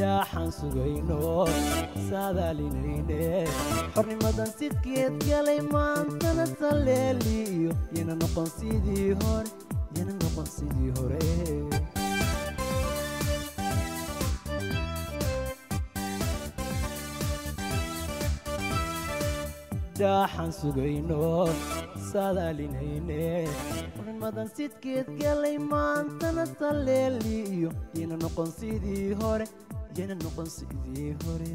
daaxaan sugayno saadaalinayne xornimadan sidkeed galay maantana saleeliyo yana noqon sidii hore yana noqon sidii hore daaxaan sugayno saadaalinayne xornimadan sidkeed galay maantana saleeliyo yana noqon sidii hore yana noqon sidii hore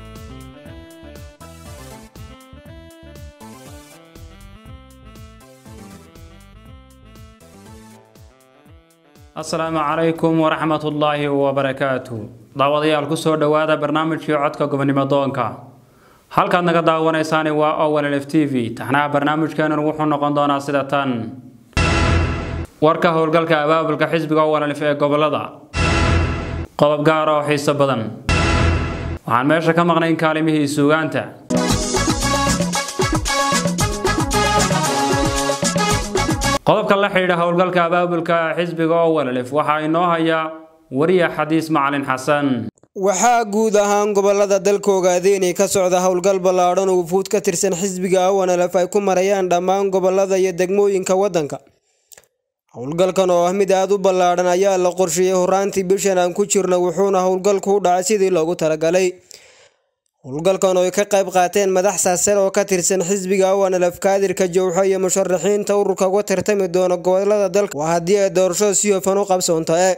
asalaamu calaykum waraxmatullaahi wabarakaatu daawadayaal kusoo dhowaada barnaamijkii codka gobonimo doonka halkaad naga daawanaysaani waa owlf t v taxnaha barnaamijkeenan wuxuu noqon doonaa sida tan warka howlgalka abaabulka xisbiga owlf ee gobolada qodob gaara oo xiiso badan waxaan meesha ka maqnayn kaalimihii suugaanta qodobka la xidhiidha howlgalka abaabulka xisbiga owlf waxaa inoo haya wariya xadiis macalin xasan waxaa guud ahaan gobolada dalka ogaadeynay ka socda howlgal ballaadhan oo wufuud ka tirsan xisbiga awanalef ay ku marayaan dhammaan gobolada iyo degmooyinka waddanka howlgalkan oo ah mid aada u ballaadhan ayaa la qorsheeyey horaantii bishan aan ku jirna wuxuuna howlgalku u dhacay sidii loogu talagalay howlgalkan oo ay ka qayb qaateen madax saasar oo ka tirsan xisbiga awanalef kaadirka jowxo iyo musharaxiinta ururka uga tartami doona gobolada dalka waa haddii ay doorashada si hofan u qabsoonto e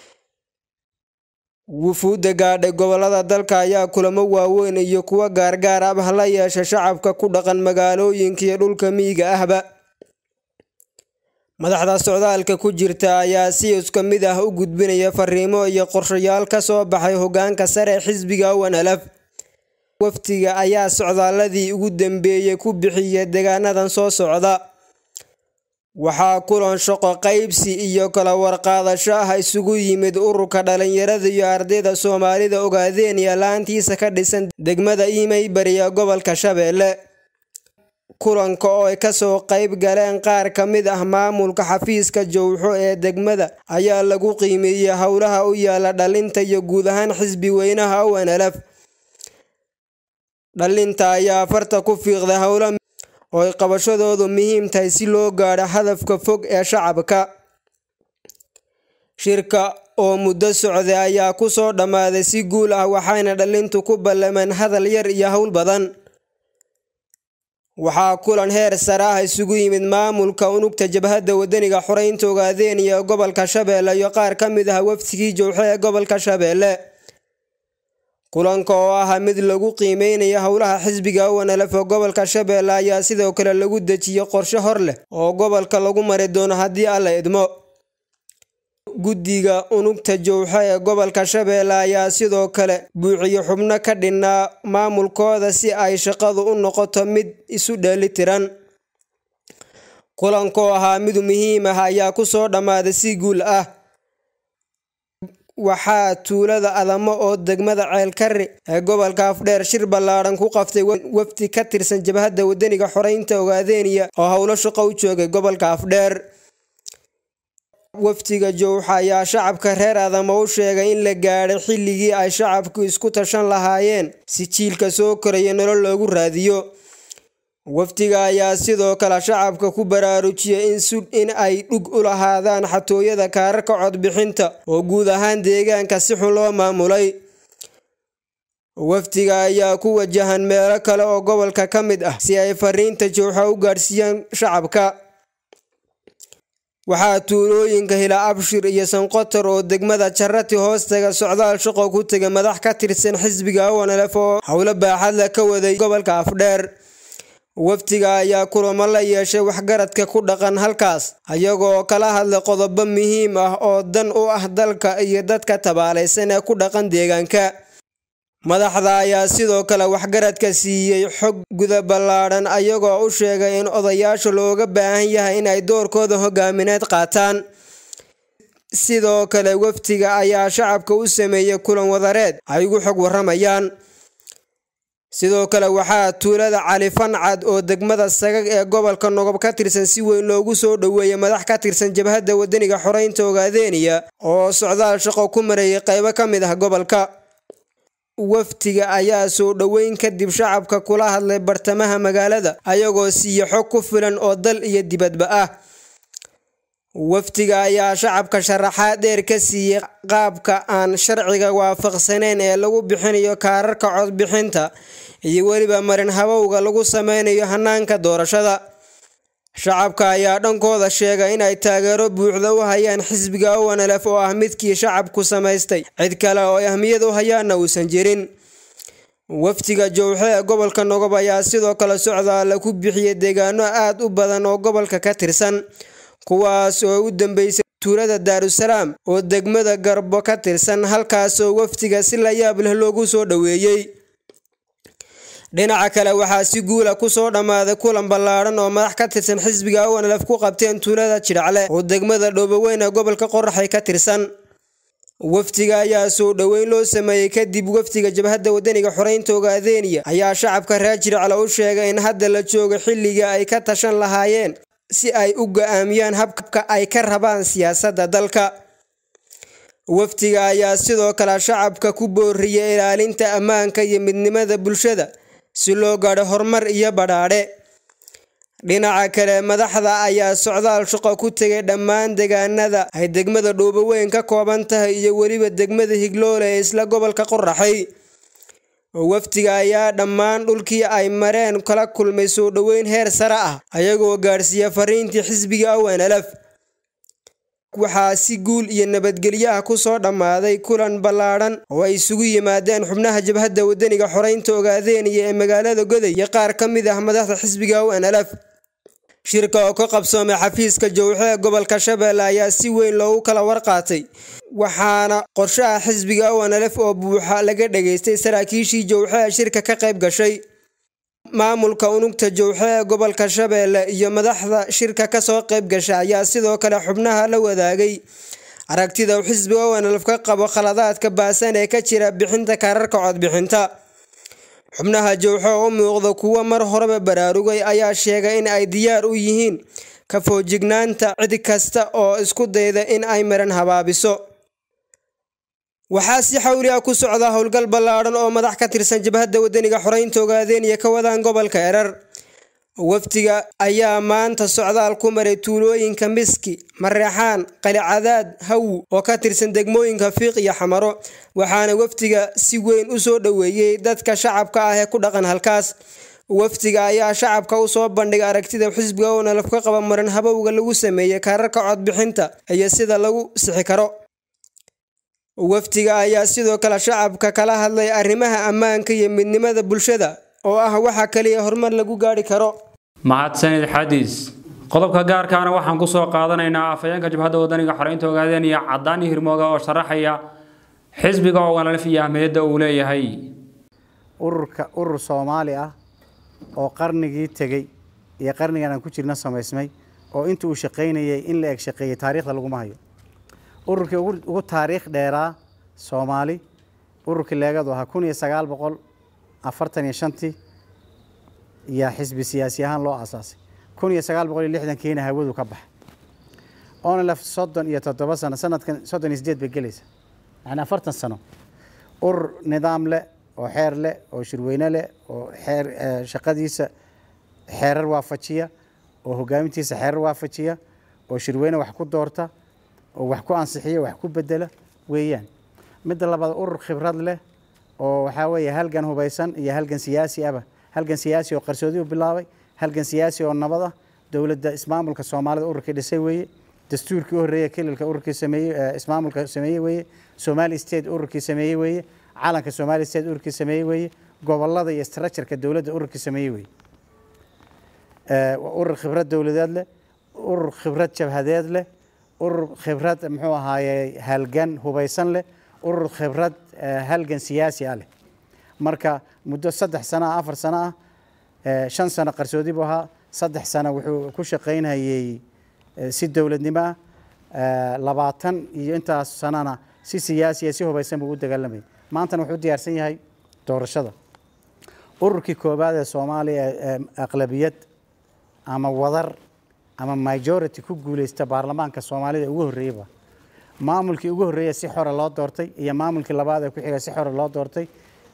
wufuudda gaadhay gobolada dalka ayaa kulamo waaweyn iyo kuwo gaargaar ah la yeesha shacabka ku dhaqan magaalooyinka iyo dhulka miyiga ahba madaxda socdaalka ku jirta ayaa si isku mid ah u gudbinaya fariimo iyo qorshayaal ka soo baxay hogaanka sare xisbiga awanalaf waftiga ayaa socdaaladii ugu dambeeyey ku bixiya deegaanadan soo socda waxaa kulan shaqo qaybsi iyo kala warqaadasho ah isugu yimid ururka dhalinyarada iyo ardayda soomaalida ogaadeen iyo laantiisa ka dhisan degmada imey bariya gobolka shabeelle kulanka oo ay kasoo qayb galeen qaar ka mid ah maamulka xafiiska jowxo ee degmada ayaa lagu qiimeeyey howlaha u yaala dhalinta iyo guud ahaan xisbi weynaha ownalaf dhalinta ayaa farta ku fiiqday howla oo ay qabashadoodu muhiim tahay si loo gaadho hadafka fog ee shacabka shirka oo muddo socday ayaa ku soo dhammaaday si guul ah waxayna dhalintu ku ballameen hadal yar iyo howl badan waxaa kulan heer sare ah isugu yimid maamulka unugta jabhadda wadaniga xoreynta ogaadeen iyo gobolka shabeelle iyo qaar ka mid ah waftigii jowxe ee gobolka shabeelle kulanka oo ahaa mid lagu qiimeynayo howlaha xisbiga awanalef ee gobolka shabeelle ayaa sidoo kale lagu dejiyey qorshe hor leh oo gobolka lagu mari doono haddii alla idmo guddiga unugta jowxe ee gobolka shabeelle ayaa sidoo kale buuxiyo xubno ka dhinnaa maamulkooda si ay shaqadu u noqoto mid isu dheelitiran kulanka oo ahaa mid muhiim ah ayaa ku soo dhammaaday si guul ah waxaa tuulada adamo oo degmada ceelkari ee gobolka afdheer shir ballaadhan ku qaftay wafdi ka tirsan jabhadda wadaniga xoreynta ogaadeeniya oo howlo shaqo u joogay gobolka afdheer wafdiga jowxa ayaa shacabka reer adamo u sheegay in la gaadhay xilligii ay shacabku isku tashan lahaayeen si jiilka soo koraya nolol loogu raadiyo wafdiga ayaa sidoo kale shacabka ku baraarujiyay in ay dhug u lahaadaan xatooyada kaararka codbixinta oo guud ahaan deegaanka si xun loo maamulay wafdiga ayaa ku wajahan meelo kale oo gobolka ka mid ah si ay fariinta jowxa u gaadhsiiyaan shacabka waxaa tuulooyinka hila abshir iyo sanqotor oo degmada jarati hoostaga socdaal shaqo ku tegay madax ka tirsan xisbiga awanalef oo howlo baaxadla ka waday gobolka afdheer wafdiga ayaa kulamo la yeeshay waxgaradka ku dhaqan halkaas ayagoo kala hadlay qodobo muhiim ah oo dan u ah dalka iyo dadka tabaalaysan ee ku dhaqan deegaanka madaxda ayaa sidoo kale waxgaradka siiyey xog guda ballaadhan ayagoo u sheegay in odayaasha looga baahan yahay in ay doorkooda hogaamineed qaataan sidoo kale wafdiga ayaa shacabka u sameeyey kulan wadareed ay ugu xog waramayaan sidoo kale waxaa tuulada cali fancad oo degmada sagag ee gobolka nogob ka tirsan si weyn loogu soo dhoweeyay madax ka tirsan jabhadda wadaniga xoreynta ogaadeeniya oo socdaal shaqo ku marayay qaybo ka mid ah gobolka wafdiga ayaa soo dhoweyn kadib shacabka kula hadlay bartamaha magaalada ayagoo siiya xog ku filan oo dal iyo dibadba ah wafdiga ayaa shacabka sharaxaad dheer ka siiyey qaabka aan sharciga waafaqsaneyn ee lagu bixinayo kaararka codbixinta iyo weliba marin habowga lagu sameynayo hanaanka doorashada shacabka ayaa dhankooda sheegay inay taageero buuxda u hayaan xisbiga owanalef oo ah midkii shacabku samaystay cid kale oo ay ahmiyad u hayaanna uusan jirin wafdiga jowxe ee gobolka nogob ayaa sidoo kale socdaala ku bixiyay deegaano aad u badan oo gobolka ka tirsan kuwaas oo u dambeysay tuulada daarusalaam oo degmada garbo ka tirsan halkaasoo wafdiga si la yaab leh loogu soo dhoweeyey dhinaca kale waxaa si guula kusoo dhammaaday kulan ballaadhan oo madax ka tirsan xisbiga owanalef ku qabteen tuulada jidhacle oo degmada dhooboweyn ee gobolka qoraxay ka tirsan wafdiga ayaa soo dhoweyn loo sameeyey kadib wafdiga jabhadda wadaniga xoreynta ogaadeeniya ayaa shacabka reer jidhacle u sheegay in hadda la joogo xilliga ay ka tashan lahaayeen si ay u go-aamiyaan habka ay ka rabaan siyaasadda dalka wafdiga ayaa sidoo kale shacabka ku booriyey ilaalinta ammaanka iyo midnimada bulshada si loo gaadho horumar iyo badhaadhe dhinaca kale madaxda ayaa socdaal shaqo ku tegay dhammaan deegaanada ay degmada dhooboweyn ka kooban tahay iyo weliba degmada higloole ee isla gobolka qoraxay wafdiga ayaa dhammaan dhulkii ay mareen kala kulmay soo dhoweyn heer sare ah ayagoo gaadhsiiya fariintii xisbiga ownlf waxaa si guul iyo nabadgelyo ah kusoo dhammaaday kulan ballaadhan oo ay isugu yimaadeen xubnaha jabhadda wadaniga xoreynta ogaadeeniya ee magaalada goday iyo qaar ka mid ah madaxda xisbiga ownlf shirka oo ka qabsoomay xafiiska jowxe ee gobolka shabeelle ayaa si weyn loogu kala warqaatay waxaana qorshaha xisbiga ownlf oo buuxa laga dhageystay saraakiishii jowxe ee shirka ka qayb gashay maamulka unugta jowxe ee gobolka shabeelle iyo madaxda shirka kasoo qayb gasha ayaa sidoo kale xubnaha la wadaagay aragtida uu xisbiga ownlf ka qabo khaladaadka baasan ee ka jira bixinta kaararka codbixinta xubnaha jowxe oo u muuqda kuwo mar horeba baraarugay ayaa sheegay in ay diyaar u yihiin ka foojignaanta cid kasta oo isku dayda in ay maran habaabiso waxaa si xawli ah ku socda howlgal ballaadhan oo madax ka tirsan jabhadda wadaniga xoreynta ogaadeeniya ka wadaan gobolka erar wafdiga ayaa maanta socdaal ku maray tuulooyinka miski mareexaan qalicadaad hawu oo ka tirsan degmooyinka fiiq iyo xamaro waxaana wafdiga si weyn u soo dhoweeyey dadka shacabka ah ee ku dhaqan halkaas wafdiga ayaa shacabka usoo bandhigay aragtida xisbiga ownalaf ka qaba marin habowga lagu sameeyey kaararka codbixinta iyo sida lagu sixi karo wafdiga ayaa sidoo kale shacabka kala hadlay arrimaha ammaanka iyo midnimada bulshada oo ah waxa kaliya horumar lagu gaari karo mahadsanid xadiis qodobka gaarkaana waxaan kusoo qaadanaynaa afhayeenka jabhadda wadaniga xoreynta ogaadeen iyo cadaan iyo hirmooga oo sharaxaya xisbiga owanalf iyo ahmiyadda uu leeyahay ururka urur soomaali ah oo qarnigii tegey iyo qarnigan aan ku jirna samaysmay oo inta uu shaqaynayay in la eg shaqeeyey taariikhda laguma hayo ururkii ugu taariikh dheeraa soomaali ururkii leegadu ahaa kun iyo sagaal boqol afartan iyo shantii yaa xisbi siyaasi ahaan loo aasaasay kun iyo sagaal boqol iyo lixdankiina hawadu ka baxay onlf soddon iyo toddoba sano sanadkan soddon iyo sideed bay gelaysa yani afartan sano urur nidaam leh oo xeer leh oo shirweyne leh oo xeer shaqadiisa xeerar waafajiya oo hogaamintiisa xeerar waafajiya oo shirweyne wax ku doorta oo wax ku ansixiya wax ku bedela weeyaan midda labaad urur khibrad leh oo waxaa weeye halgan hubaysan iyo halgan siyaasi ahba halgan siyaasi oo qarsoodi u bilaabay halgan siyaasi oo nabad ah dowladda ismaamulka soomaalida ururkii dhisay weeye dastuurkii u horreeye kelilka ururkii sameeyey ismaamulka sameeyey weeye somali state ururkii sameeyey weeye calanka somali state ururkii sameeyey weeye gobolada iyo structureka dowladda ururkii sameeyey weeye urur khibrad dowladeed leh urur khibrad jabhadeed leh urur khibrad muxuu ahaaye halgan hubaysan leh urur khibrad halgan siyaasi ah leh marka muddo saddex sano ah afar sano ah shan sano qarsoodi buu ahaa saddex sano wuxuu ku shaqaynhayey si dowladnimo ah labaatan iyo intaas sanona si siyaasiya si hubaysan buu u dagaalamayay maantana wuxuu diyaarsan yahay doorashada ururkii koowaad ee soomaaliya ee aqlabiyad ama wadar ama majority ku guuleysta baarlamaanka soomaalida ugu horreeyeyba maamulkii ugu horreeya si xora loo doortay iyo maamulkii labaad ee ku xiga si xora loo doortay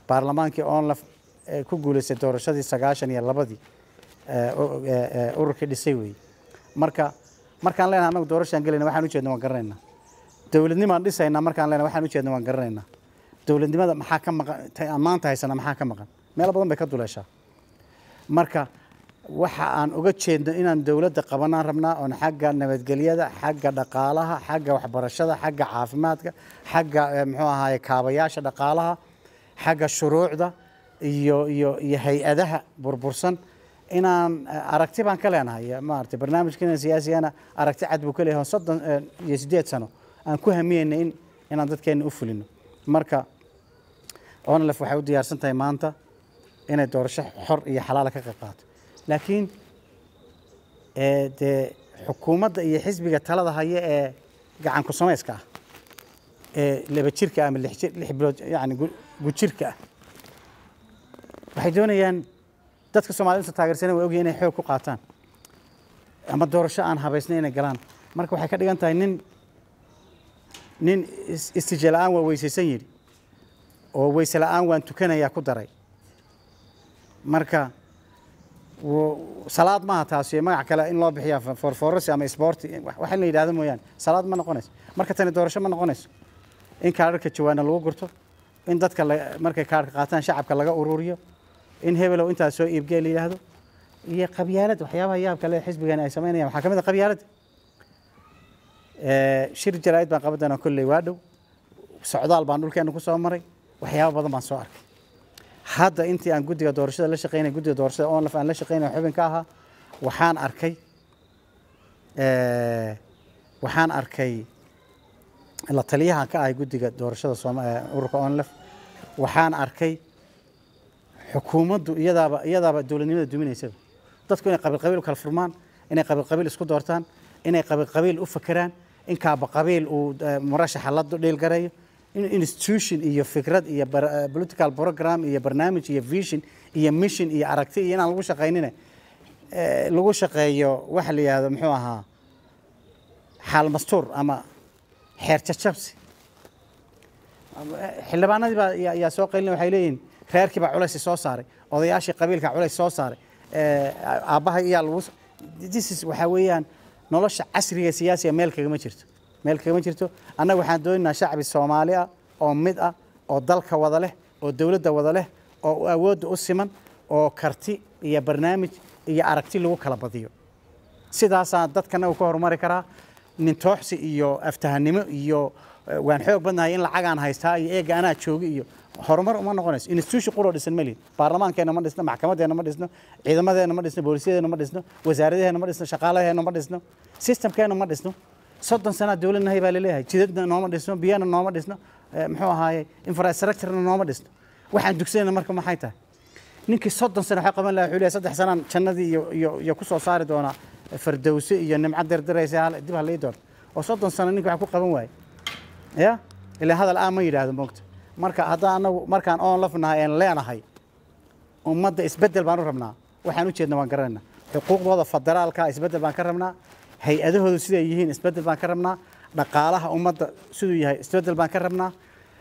baarlamaankii onlaf ee ku guulaystay doorashadii sagaashan iyo labadii ee, u- ee, ee, ururkii dhisay weeye marka markaan leenahay annagu doorashaan gelayna waxaan ujeedna waan garanaynaa dowladnimaan dhisaynaa markaan leenahay waxaan ujeedna waan garanaynaa dowladnimada maxaa ka maqan ta- aan maanta haysana maxaa ka maqan meelo badan bay ka duleeshaa marka waxa aan uga jeedno inaan dowladda qabanaan rabnaa oon xagga nabadgelyada xagga dhaqaalaha xagga waxbarashada xagga caafimaadka xagga eh, muxuu ahaaye kaabayaasha dhaqaalaha xagga shuruucda iyo iyo iyo hay-adaha burbursan inaan eh, aragti baan ka leenahay eh, maaragtay barnaamijkeena siyaasigana aragti cad buu ka leeyahay oo soddon eh, iyo siddeed sano aan ku hamiyeyna in inaan dadkeena u fulino marka onlef waxay u diyaarsan tahay maanta inay doorasho xor iyo xalaala ka qayb qaato laakiin ee, dee xukuumadda iyo xisbiga talada haya ee gacan ku samayska ah ee laba jirka ah ama lix jir- lix bilood yani gu- gujirka ah waxay doonayaan dadka soomaalida inta taageersana way ogyihin inay xoog ku qaataan ama doorasho aan habaysnay inay galaan marka waxay ka dhigan tahay nin nin is- istijaa la-aan waa weysaysan yidhi oo weyse la-aan waan tukanayaa ku daray marka wo- salaad maaha taasi iyo magac kale in loo bixiya forforasi ama sporti wax in la yidhahdo mooyaane salaad ma noqonayso marka tani doorasho ma noqonayso in kaadharka jawaana lagu gurto in dadka la- markay kaadhka qaataan shacabka laga ururiyo in hebelow intaas soo iibgee la yidhaahdo iyo qabyaalad waxyaabaha yaabka le xisbigan ay samaynayaan waxaa ka mid a qabyaalada Ee, shir jaraa'id baan qaban doonaa kolley waa dhow socdaal baan dhulkeena ku soo maray waxyaabo badan baan soo arkay hadda intii aan guddiga doorashada la shaqeynay guddiga doorashada onlaf aan la shaqeynay xubin ka ahaa waxaan arkay ee, waxaan arkay la taliyahan ka ahay guddiga doorashada Sooma- ee, ururka onlaf waxaan arkay xukuumaddu iyadaaba iyadaaba dowladnimada duminaysaba dadku inay qabiil qabiil u kala furmaan inay qabiil qabiil isku doortaan inay qabiil qabiil u fakeraan in kaaba qabiil uu eh, murashaxa la dhiilgareeyo in institution iyo fikrad iyo bar- eh, political program iyo barnaamij iyo vision iyo mission iyo aragti iyo inaan lagu shaqaynine eh, lagu shaqeeyo waxa la yidhahdo muxuu ahaa xaal mastuur ama xeer jajabsi xildhibaanadii baa yaa- yaa soo qaylina waxay leeyihiin reerkii baa culays soo saaray odayaashii qabiilka culays soo saaray ee, aabbaha iyaa lagu s- this is waxaa weeyaan nolosha casriga siyaasiga meel kagama jirto meel kagama jirto annaga waxaan doonaynaa shacbi soomaali ah oo mid ah oo dalka wada leh oo dowladda wada leh oo awoodda u siman oo karti iyo barnaamij iyo aragti lagu kala badiyo sidaasaa dadkana uu ka horumari karaa nintooxsi iyo aftahanimo iyo eh, waan xoog badnahay in lacagaan haystaa iyo eega anaa joogi iyo horumar uma noqonayso institution quroo dhisan ma lihin baarlamaankeena ma dhisno maxkamadeena ma dhisno ciidamadeena ma dhisno booliisyadeena ma dhisno wasaaradaheena ma dhisno shaqaalaheena ma dhisno systemkeena ma dhisno soddon sanaa dowladnahay baa laleeyahay jidadna nooma dhisno biyana nooma dhisno eh, muxuu ahaaye infrastructurena nooma dhisno waxaan dugsanayna marka maxay tahay ninkii soddon sano waxaa qaban lahaa wuxuu leeyahay saddex sanaan jannadii iyo iyo iyo ku soo saari doonaa fardowse iyo nimco dirdiraysa hal- dib ha lii doonto oo soddon sano ninka wax ku qaban waaye ya ilaa hadal aan ma yidhaahdo moogta marka haddaan anagu markaan oon lafnahay een leenahay ummadda isbeddel baan u rabnaa waxaan u jeedna waan garanaynaa xuquuqdooda federaalka isbeddel baan ka rabnaa hay-adahoodu siday yihiin isbeddel baan ka rabnaa dhaqaalaha ummadda siduu yahay isbeddel baan ka rabnaa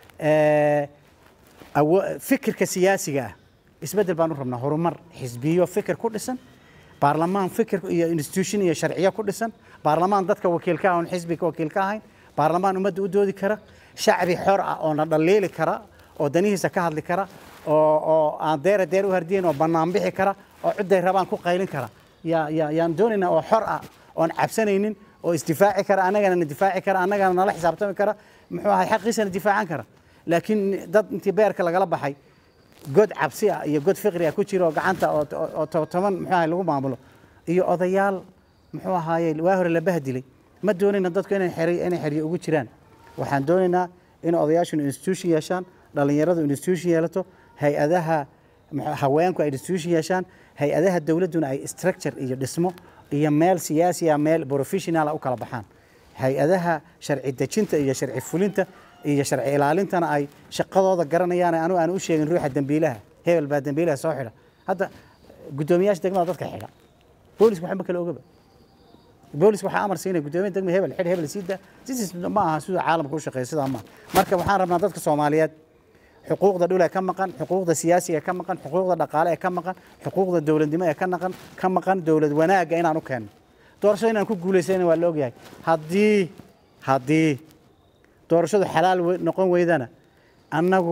ee, awo- fikirka siyaasiga ah isbeddel baan u rabnaa horumar xisbiyo fikir ku dhisan baarlamaan fikir iyo institution iyo sharciyo ku dhisan baarlamaan dadka wakiilka ah oon xisbiga wakiil ka ahayn baarlamaan ummadda u doodi kara shacbi xor ah oo na dhaliili kara oo danihiisa ka hadli kara oo oo aan deera deer u hardiyen oo bannaan bixi kara oo cidday rabaan ku qaylin kara yaa yaa yaan doonaynaa oo xor ah oon cabsanaynin oo isdifaaci kara annagana na difaaci kara annagana nala xisaabtami kara muxuu ahay xaqiisana difaacan kara laakiin dad intii beerka lagala baxay god cabsi ah iyo god fiqri ah ku jira oo gacanta oo oo- oo to- toban muxuu ahay lagu maamulo iyo odayaal muxuu ahaaye waa hore la bahdilay ma doonayna dadku inay xeri inay xeriyo ugu jiraan waxaan doonaynaa in odayaashuna institution yeeshaan dhallinyaradu institution yeelato hay-adaha muxuu- haweenku ay institution yeeshaan hay-adaha dowladduna ay structure iyo dhismo iyo meel siyaasi ah meel professional ah u kala baxaan hay-adaha sharci dejinta iyo sharci fulinta iyo sharci ilaalintana ay shaqadooda garanayaan anu aan u sheegin ruuxa dembiilaha hebel baa dembiilaha soo xidha hadda guddoomiyaasha degmada dadka xidha boolisku waxba kale ogaba boolisku waxaa amar siinaya guddoomiya degma hebel xidh hebel siida sidiis ma aha siduu caalamka u shaqeeya sidaa maaha marka waxaan rabnaa dadka soomaaliyeed xuquuqda dhul ee ka maqan xuquuqda siyaasiga ee ka maqan xuquuqda dhaqaale ee ka maqan xuquuqda dowladnimo ee ka naqan ka maqan dowlad wanaagga inaan u keenno doorashada inaan ku guulaysayna waa la ogyahay haddii haddii doorashadu xalaal we- noqon weydana annagu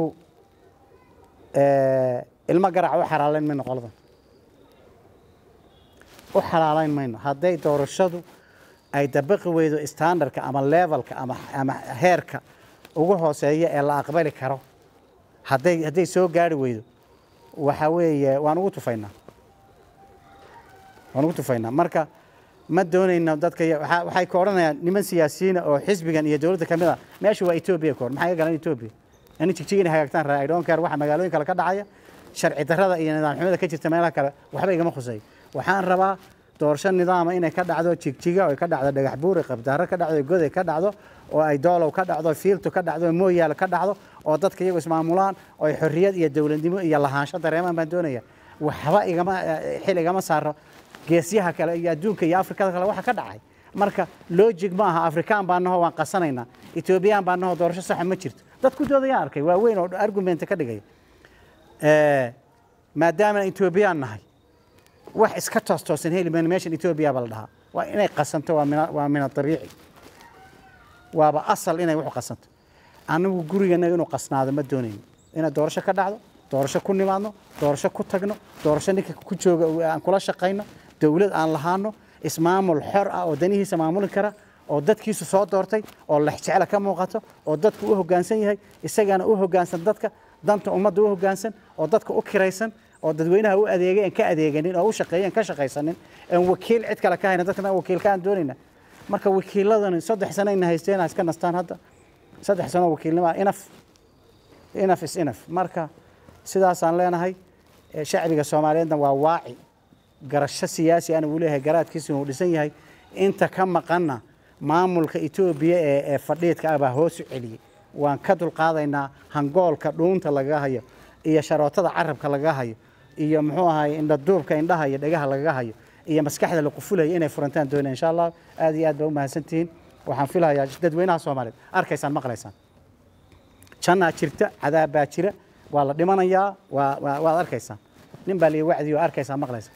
eh, ilmo garaca u xalaalayn mayno qoladan u xalaalayn mayno hadday doorashadu ay dabaqi weydo standardka ama levelka ama ama heerka ugu hooseeya ee la aqbali karo hadday hadday soo gaari weydo waxa weeye waan ugu tufaynaa waan ugu tufaynaa marka ma doonayno dadka ya- waxaa- waxay ka odhanayaan niman siyaasiyiina oo xisbigan iyo dowladda ka mid a meesha waa etoobiya ka hor maxay ka galan etoobiya ani jigjig inay hagaagtaan raa i don't care waxa magaalooyin kale ka dhacaya sharci darrada iyo nidaam xumada ka jirta meelaha kale waxba igama khuseeyo waxaan rabaa doorasho nidaama inay ka dhacdo jigjiga oo ay ka dhacdo dhagax buur qabdaaro ka dhacdo goday ka dhacdo oo ay doolow ka dhacdo fiiltu ka dhacdo mooyaale ka dhacdo oo dadka iyagu ismaamulaan oo ay xorriyad iyo dowladnimo iyo lahaansho dareemaan baan doonaya waxba igama eh, xil igama saaro geesyaha kale iyo adduunka iyo afrikada kale waxa ka dhacay marka logic ma aha afrikaan baa naho waan qasanaynaa etoobiyaan baa naho doorasho saxa ma jirto dadku doodayaan arkay waa weyn oo argument ka dhigaya Eh, maadaama etoobiyaan nahay wax iska toos toosan heli mayno meeshan etoobiya baa la dhahaa waa inay qasanto waa min waa min abiici waaba asal inay wuxu qasanto anigu guriganaga inuu qasnaado ma doonayno inay doorasho ka dhacdo doorasho ku nimaadno doorasho ku tagno doorasho ninka ku jooga uu- aan kula shaqayno dowlad aan lahaano ismaamul xor ah oo danihiisa maamuli kara oo dadkiisu soo doortay oo lexjecla ka muuqato oo dadku u hoggaansan yahay isagana u hoggaansan dadka danta ummadda u hoggaansan oo dadka u kiraysan oo dadweynaha u adeegay aan ka adeeganin oo u shaqeeyeen ka shaqaysanin aan wakiil cid kale ka hayna dadkana wakiilka aan doonayna marka wakiiladani saddex sano ayna haysteen ha iska nastaan hadda saddex sano wakiilnimo inaf inaf is inaf marka sidaasaan leenahay Eh, shacbiga soomaaliyeedna waa waaci garasho siyaasi ana uu leeyahay garaadkiisuna uu dhisan yahay inta ka maqanna maamulka etoobiya ee ee fadhiidka ah baa hoos u celiyey waan ka dulqaadaynaa hangoolka dhuunta lagaga hayo iyo sharootada carabka lagaga hayo iyo muxuu ahaay indhaduubka indhaha iyo dhegaha lagaga hayo iyo maskaxda la qufulaya inay furantaan doonayaan insha allah aad iyo aad baa u mahadsantihiin waxaan filayaa dadweynaha soomaaliyeed arkaysaan maqlaysaan jannaa jirta cadaab baa jira waa la dhimanayaa waa waa- waad arkaysaan nin baa lii wacdi oo arkaysaa maqlaysaan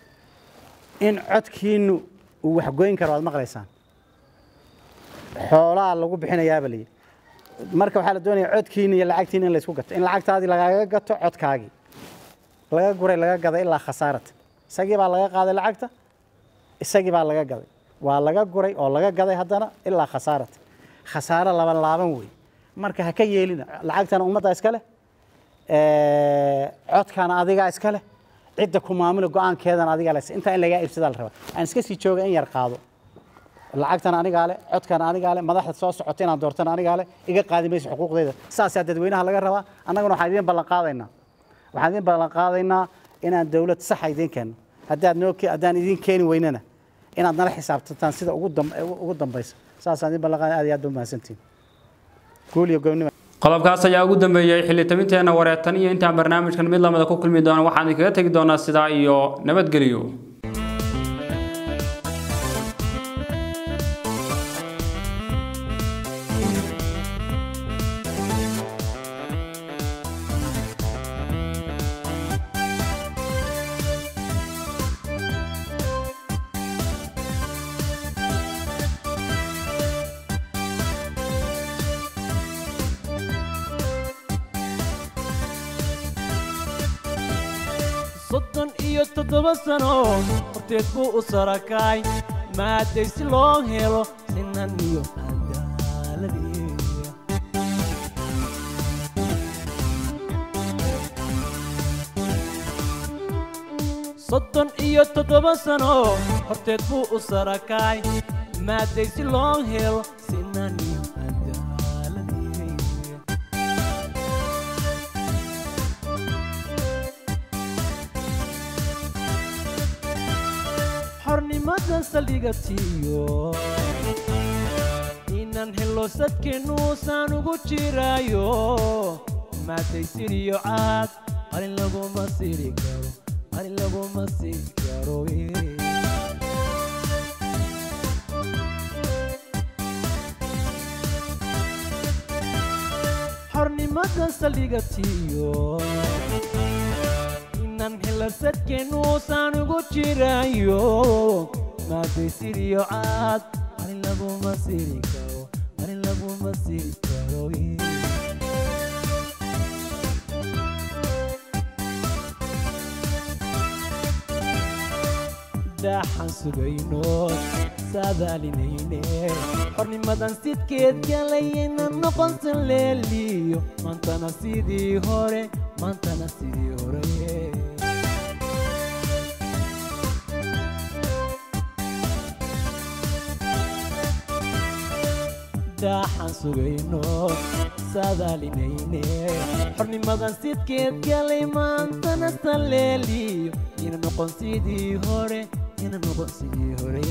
in codkiinu uu waxgoyn karo waad maqlaysaan xoolaa lagu bixinayaaba la yidhi marka waxaa la doonaya codkiina iyo lacagtiina in laysku gato in lacagtaadii lagaaga gato codkaagii laga guray laga gaday ilaa khasaarata isagii baa laga qaaday lacagta isagii baa laga gaday waa laga guray oo laga gaday haddana ilaa khasaarata khasaaro laba laaban wey marka ha ka yeelina lacagtana ummadda iska leh Eh, codkana adigaa iska leh cidda ku maamula go-aankeedana adigaa leh intaa in lagaa iibsadaa la rabaa aan iska sii jooga in yar qaado lacagtana anigaa leh codkana anigaa leh madaxda soo socota inaan doortana anigaa leh iga qaadi mayso xuquuqdeeda saasaa dadweynaha laga rabaa annaguna waxaan idiin ballan qaadaynaa waxaan idiin ballan qaadaynaa inaan dowlad saxa idiin keenno haddaad noo ke- haddaan idiin keeni weynana inaad nala xisaabtantaan sida ugu dam- ugu dambaysa saasaan idiin ballan qaadaya aad iyo aad ba umahadsantihin guul iyo goobnimo qodobkaas ayaa ugu dambeeyey xilli tabinteena wareertan iyo intaan barnaamijkan mid lamida ku kulmi doono waxaan idinkaga tegi doonaa sidaa iyo nabadgelyo soddon iyo toddoba sano horteed buu u sarakacay maaday si loo helo sinan iyo cadaaladii soddon iyo toddoba sano horteed buu u sarakacay maaday si loo helo sinan iyo cadaaladii xornimada saldhigatiyo inaan helo sadkeennuusaan ugu jiraayo maaday siriyo caad qalin laguma siri karo qalin laguma siri karo eh. xornimada xurmada saldhigatiyo inaan hilarsadkeenuusaan ugu jirayo maaday siriyo caad arin laguma siri karo arin laguma siri karo daaxaan sugayno saadaalinayne xornimadan sidkeed galayayna noqonsan leeliyo maantana sidii hore maantana sidii hore daaxaan sugayno saadaalinayne xornimadan sidkeed galay maantana saleeliyo ina noqon sidii hore ina noqon sidii hore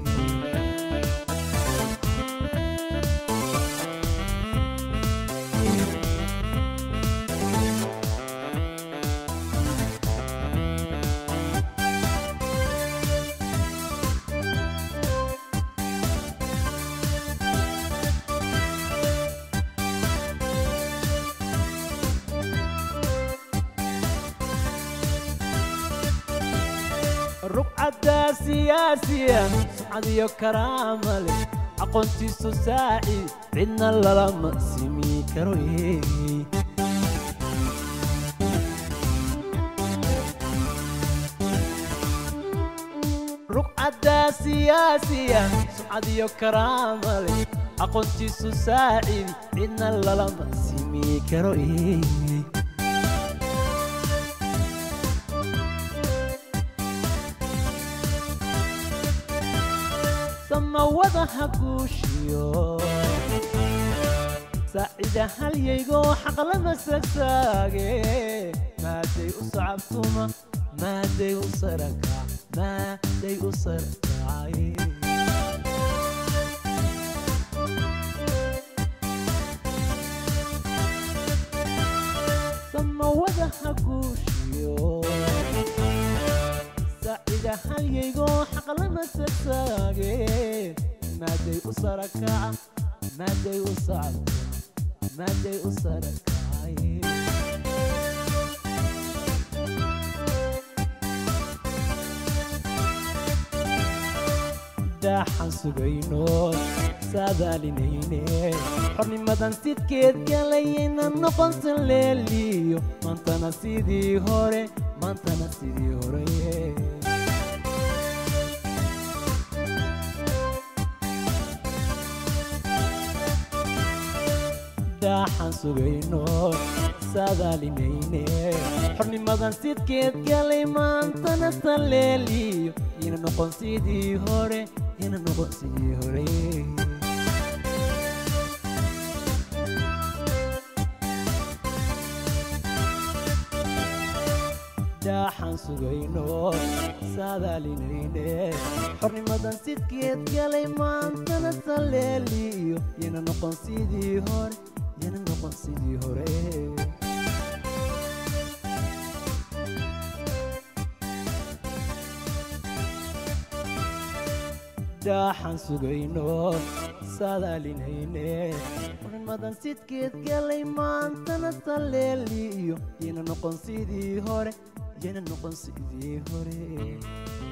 rugcadda siyaasiya sumcad iyo karaama leh aqoontiisu saaci cidna lalama simi karo rugcadda siyaasiya sumcad iyo karaama leh aqoontiisu saacid cidna lalama simi karo samawada ha guushiyo saacida halyaygo xaqlama sagsaage maaday u sacabtuma maaday u saraka maaday u sarakacay samawada ha guushiyo saacida halyaygo xaqlama sagsaage maaday u sarakaca maaday u sacabtuma maaday u sarakacay daaxaan sugayno saadaalinayne xornimadan sidkeed galayayna noqonsan leeliyo maantana sidii hore maantana sidii hore daaxaan sugayno saadaalinayne xornimadan sidkeed galay maantana saleeliyo ina noqon sidii hore ina noqon sidii hore daaxaan sugayno saadaalinayne xornimadan sidkeed galay maantana saleeliyo ina noqon sidii hore ina noqon sidii hore daaxaan sugayno saadaalinayne xornimadan sidkeed galay maantana saleeliyo ina noqon sidii hore yana noqon sidii hore